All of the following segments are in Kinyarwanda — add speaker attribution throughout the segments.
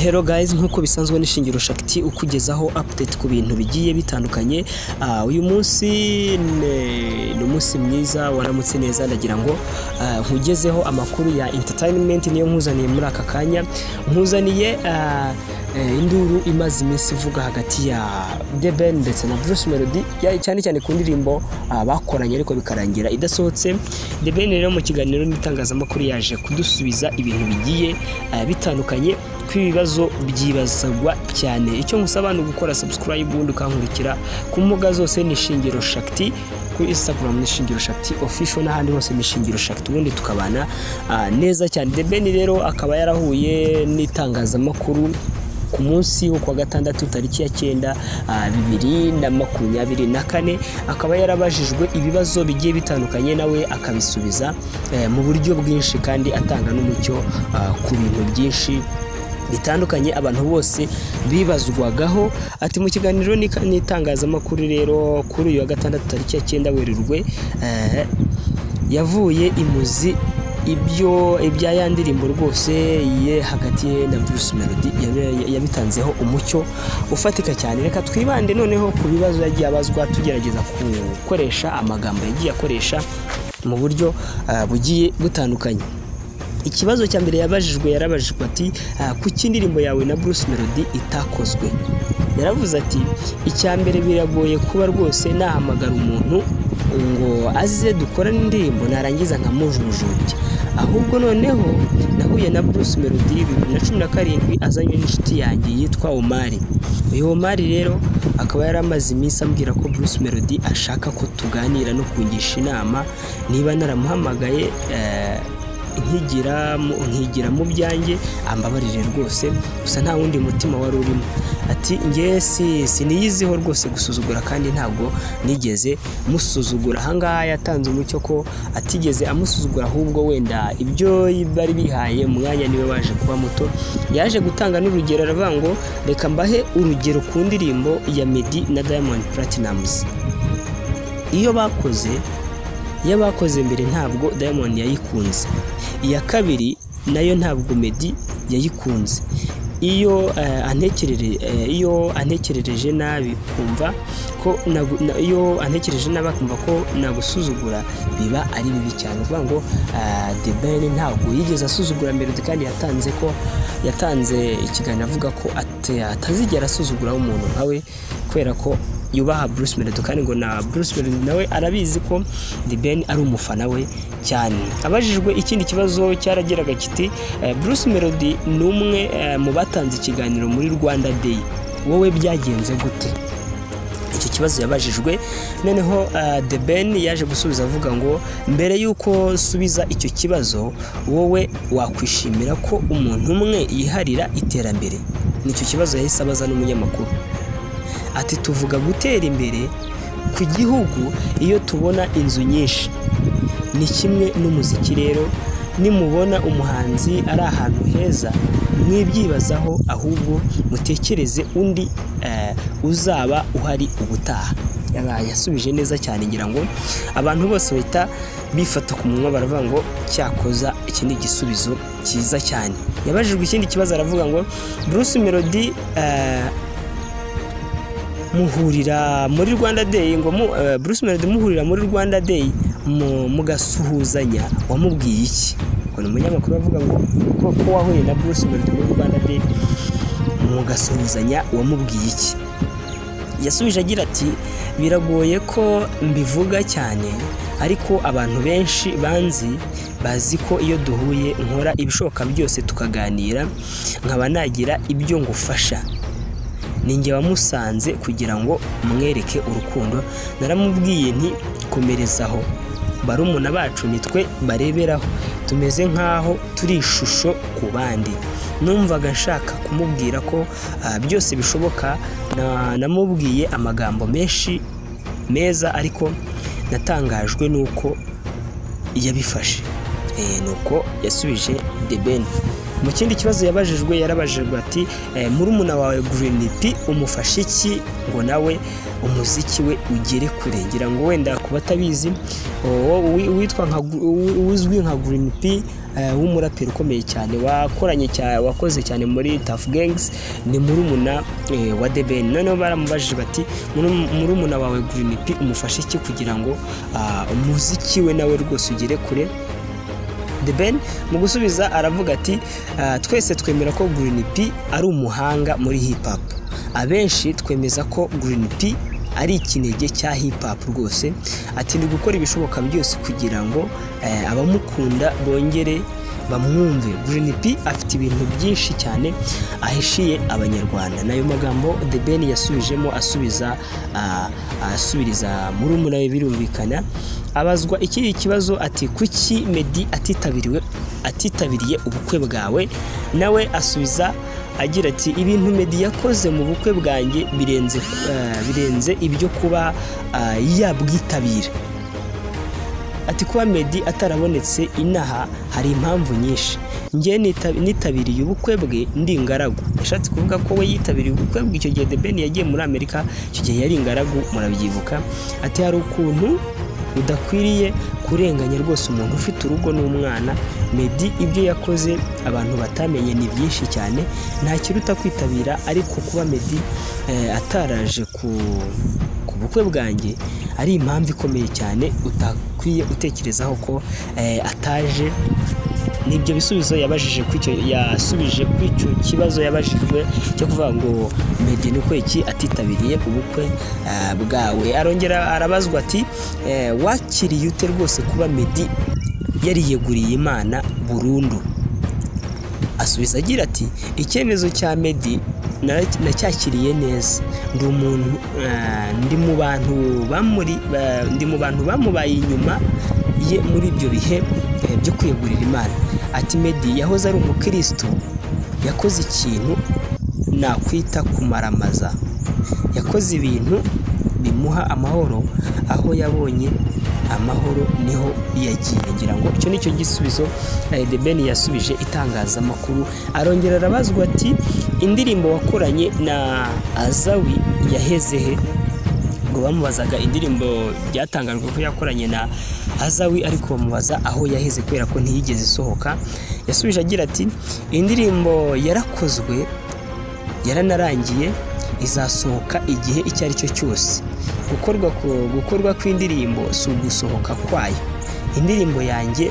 Speaker 1: Hello guys nk'uko bisanzwe n'ishingiro shakiti ukugezaho update ku bintu bigiye bitandukanye Ah, uyu munsi ne- ni umunsi mwiza waramutse neza ndagira ngo ah, nkugezeho amakuru ya entertainment niyo nkuzaniye muri aka kanya nkuzaniye ah, eh, induru imaze iminsi ivuga hagati ya The Ben ndetse na Bruce Melody ya- cyane cyane ku ndirimbo ah, bakoranye ariko bikarangira idasohotse The Ben rero mu kiganiro n'itangazamakuru yaje kudusubiza ibintu bigiye ah, bitandukanye kw'ibibazo byibazagwa cyane icyo nkusaba ni ugukora subscribe ubundi ukankurikira ku mbuga zose ni ishingiro shakti kuri instagram ni ishingiro shakti official n'ahandi hose ni ishingiro shakti ubundi tukabana ah, neza cyane The Ben rero akaba yarahuye n'itangazamakuru ku munsi wo kuwa gatandatu tariki ya cyenda ah, bibiri na makumyabiri na kane akaba yarabajijwe ibibazo bigiye bitandukanye nawe akabisubiza eh, mu buryo bwinshi kandi atanga n'umucyo ah, ku bintu byinshi bitandukanye abantu bose bibazwagaho ati mu kiganiro n'ika- n'itangazamakuru rero kuri uyu wa gatandatu tariki ya cyenda werurwe eh, yavuye imuzi ibyo ibya ya ndirimbo rwose ye hagati ye na Bruce Melody yabe- yabitanzeho umucyo ufatika cyane reka twibande noneho ku bibazo yagiye abazwa tugerageza gukoresha amagambo yagiye akoresha mu buryo ah, bugiye butandukanye ikibazo cya mbere yabajijwe yarabajijwe ati "Ah, kuki indirimbo yawe na Bruce Melody itakozwe yaravuze ati icya mbere biragoye kuba rwose nahamagara umuntu ngo aze dukorane indirimbo narangiza nkamujujubya ahubwo noneho nahuye na Bruce Melody bibiri na cumi na karindwi azanywe n'inshuti yanjye yitwa Omari uyu Omari rero akaba yari amaze iminsi ambwira ko Bruce Melody ashaka ko tuganira no kungisha inama niba naramuhamagaye eh, nkigira mu- nkigira mu byanjye ambabarire rwose gusa nta wundi mutima wari urimo ati ngewe si siniyiziho rwose gusuzugura kandi ntabwo nigeze musuzugura ahangaha yatanze umucyo ko atigeze amusuzugura ahubwo wenda ibyo bari bihaye umwanya niwe waje kuba muto yaje gutanga n'urugero aravuga ngo reka mbahe urugero ku ndirimbo ya Meddy na Diamond Platnumz iyo bakoze iyo bakoze mbere ntabwo Diamond yayikunze iya kabiri nayo ntabwo Meddy yayikunze iyo eh, antekerere eh, iyo antekerereje nabi kumva ko nagu- na- iyo antekereje nabi akumva ko nagusuzugura biba ari bibi cyane uvuga ngo ah, The Ben ntabwo yigeze asuzugura Melody kandi yatanze ko yatanze ikiganiro avuga ko ate- atazigera asuzuguraho umuntu nkawe kubera ko yubaha Bruce Melody kandi ngo na Bruce Melody nawe arabizi ko The Ben ari umufana we cyane abajijwe ikindi kibazo cyarageraga kiti eh, Bruce Melody ni umwe eh, mu batanze ikiganiro muri Rwanda Day wowe byagenze gute icyo kibazo yabajijwe noneho ah, The Ben yaje gusubiza avuga ngo mbere y'uko nsubiza icyo kibazo wowe wakwishimira ko umuntu umwe yiharira iterambere nicyo kibazo yahise abaza n'umunyamakuru ati tuvuga gutera imbere ku gihugu iyo tubona inzu nyinshi ni kimwe n'umuziki rero nimubona umuhanzi ari ahantu heza mwibyibazaho ahubwo mutekereze undi eh, uzaba uhari ubutaha Yaba- yasubije neza cyane ngira ngo abantu bose bahita bifata ku munwa baravuga ngo cyakoza iki ni igisubizo cyiza cyane yabajijwe ikindi kibazo aravuga ngo Bruce Melody eh, muhurira muri Rwanda Day ngo mu, eh, Bruce Melody muhurira muri Rwanda Day mu- mugasuhuzanya wamubwiye iki ngo ni umunyamakuru avuga ngo ko ko wahuye na Bruce Melody muri Rwanda Day mugasuhuzanya wamubwiye iki yasubije agira ati biragoye ko mbivuga cyane ariko abantu benshi banzi bazi ko iyo duhuye nkora ibishoboka byose tukaganira nkaba nagira ibyo ngufasha ninjye wamusanze kugira ngo mwereke urukundo naramubwiye nti komerezaho barumuna bacu nitwe bareberaho tumeze nk'aho turi ishusho ku bandi numvaga nshaka kumubwira ko ah, byose bishoboka na- namubwiye amagambo menshi meza ariko natangajwe n'uko yabifashe Eh, nuko yasubije The Ben mu kindi kibazo yabajijwe yarabajijwe ati eh, murumuna wawe Green P umufasha iki ngo nawe umuziki we ugere kure ngira ngo wenda ku batabizi uwo wi- witwa nka Gr- uwi- uzwi nka Green P eh, w'umuraperi ukomeye cyane wakoranye cyane wakoze cyane muri Tough Gangs ni murumuna eh, wa The Ben noneho baramubajije bati "Muru- murumuna wawe Green P umufashe iki kugira ngo ah, umuziki we nawe rwose ugere kure The Ben mu gusubiza aravuga ati "Ah, twese twemera ko Green P ari umuhanga muri hip hop abenshi twemeza ko Green P ari ikinege cya hip hop rwose ati ni gukora ibishoboka byose kugira ngo eh, abamukunda bongere bamwumve Green P afite ibintu byinshi cyane ahishiye abanyarwanda nayo magambo The Ben yasubijemo asubiza ah, asubiriza murumuna we birumvikana abazwa ikiri kibazo ati kuki Meddy atitabiriwe atitabiriye ubukwe bwawe nawe asubiza agira ati ibintu Meddy yakoze mu bukwe bwanjye birenze eh, birenze ibyo kuba ah, yabwitabira ati kuba Meddy atarabonetse inaha hari impamvu nyinshi njye nita- nitabiriye ubukwe bwe ndi ingaragu yashatse kuvuga ko we yitabiriye ubukwe bwe icyo gihe The Ben yagiye muri Amerika icyo gihe yari ingaragu murabyibuka ati hari ukuntu udakwiriye kurenganya rwose umuntu ufite urugo n'umwana Meddy ibyo yakoze abantu batamenye ni byinshi cyane nta kiruta kwitabira ariko kuba Meddy eh, ataraje ku ku bukwe bwanjye ari impamvu ikomeye cyane utakwiye utekerezaho ko eh, ataje nibyo bisubizo yabajije kuri icyo yasubije kuri icyo kibazo yabajijwe cyo kuvuga ngo Meddy ni uko iki atitabiriye ubukwe eh, bwawe arongera arabazwa ati eh, wakiriye ute rwose kuba Meddy yariyeguriye Imana burundu asubiza agira ati icyemezo cya Meddy nara- nacyakiriye neza ndi umuntu eh, ndi mu bantu bamuri ba- ndi mu bantu bamubaye inyuma ye muri ibyo bihe eh, byo kwiyegurira imana ati Meddy yahoze ari umukristo yakoze ikintu nakwita kumaramaza yakoze ibintu bimuha amahoro aho yabonye amahoro niho yagiye ngira ngo icyo nicyo gisubizo eh, The Ben yasubije itangazamakuru arongera arabazwa ati indirimbo wakoranye na Azawi yaheze he ngo bamubazaga indirimbo byatangajwe ko yakoranye na Azawi ariko bamubaza aho yaheze kubera ko ntiyigeze isohoka yasubije agira ati indirimbo yarakozwe yaranarangiye izasohoka igihe icyo ari cyo cyose gukorwa ku- gukorwa kw'indirimbo si ugusohoka kwayo indirimbo yanjye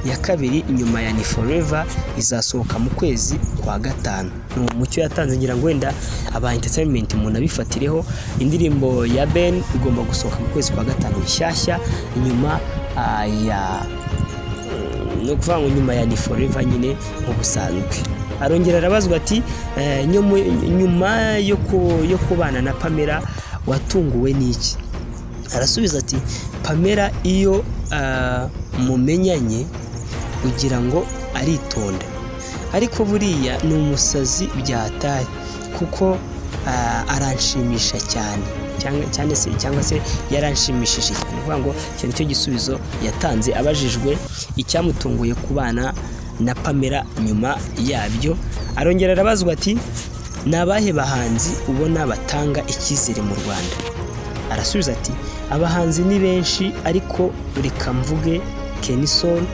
Speaker 1: ya kabiri inyuma ya ni forever izasohoka mu kwezi kwa gatanu ni umucyo yatanze ngira ngo wenda aba entertainment umuntu abifatireho indirimbo ya ben igomba gusohoka mu kwezi kwa gatanu nshyashya nyuma ah, ya ni ukuvuga ngo nyuma ya ni forever nyine mu busanzwe arongera arabazwa ati "Eh, nyuma- nyuma yo ku- yo kubana na pamela watunguwe n'iki arasubiza ati pamela iyo ah, mumenyanye ugira ngo aritonda ariko buriya ni umusazi byatari kuko ah, aranshimisha cyane cyangwa cyane se cyangwa se yaranshimishije cyane ni ukuvuga ngo icyo nicyo gisubizo yatanze abajijwe icyamutunguye kubana na pamela nyuma yabyo arongera arabazwa ati ni abahe bahanzi ubona batanga icyizere mu rwanda arasubiza ati abahanzi ni benshi ariko reka mvuge kenisoni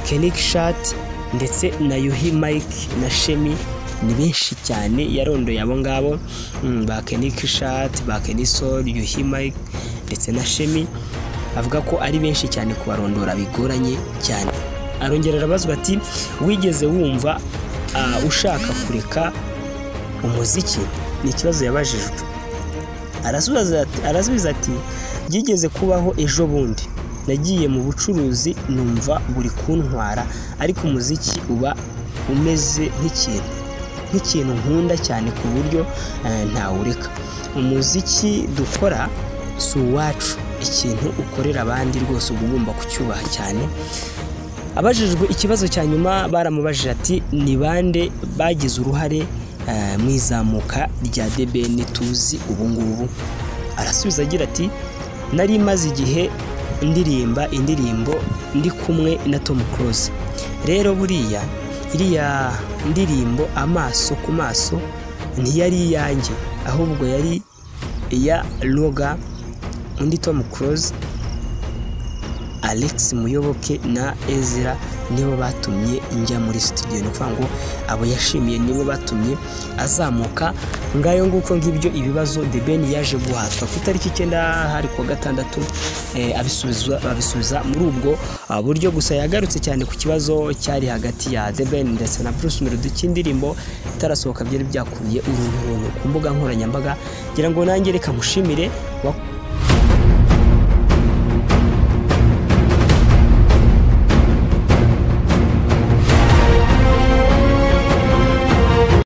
Speaker 1: Kenik Shat ndetse na Yuhi Mike na Shemi ni benshi cyane yarondoye abo ngabo mm, ba Kenik Shat ba Kenisol Yuhi Mike ndetse na Shemi avuga ko ari benshi cyane kubarondora bigoranye cyane arongera arabazwa ati wigeze wumva ah, ushaka kureka umuziki ni ikibazo yabajijwe arasubiza ati- arasubiza ati byigeze kubaho ejo bundi nagiye mu bucuruzi numva buri kuntwara ariko umuziki uba umeze nk'ikintu nk'ikintu nkunda cyane ku buryo eh, ntawureka umuziki dukora si uwacu ikintu ukorera abandi rwose uba ugomba kucyubaha cyane abajijwe ikibazo cya nyuma baramubajije ati ni bande bagize uruhare eh, mu izamuka rya debeni tuzi ubu ngubu arasubiza agira ati nari maze igihe ndirimba indirimbo ndi kumwe na tom close rero buriya iriya ndirimbo amaso ku maso ntiyari iyanjye ahubwo yari iya roga undi tom close alex muyoboke na ezra nibo batumye njya muri studio ni ukuvuga ngo abo yashimiye nibo batumye azamuka ngayo nguko ngibyo ibibazo the ben yaje guhatwa ku itariki icyenda hari kuwa gatandatu eh, abisubiza abisubiza muri ubwo ah, buryo gusa yagarutse cyane ku kibazo cyari hagati ya the ben ndetse na bruce melody cy'indirimbo itarasohoka byari byakuruye urunturuntu ku mbuga nkoranyambaga ngira ngo nanjye reka mushimire wa-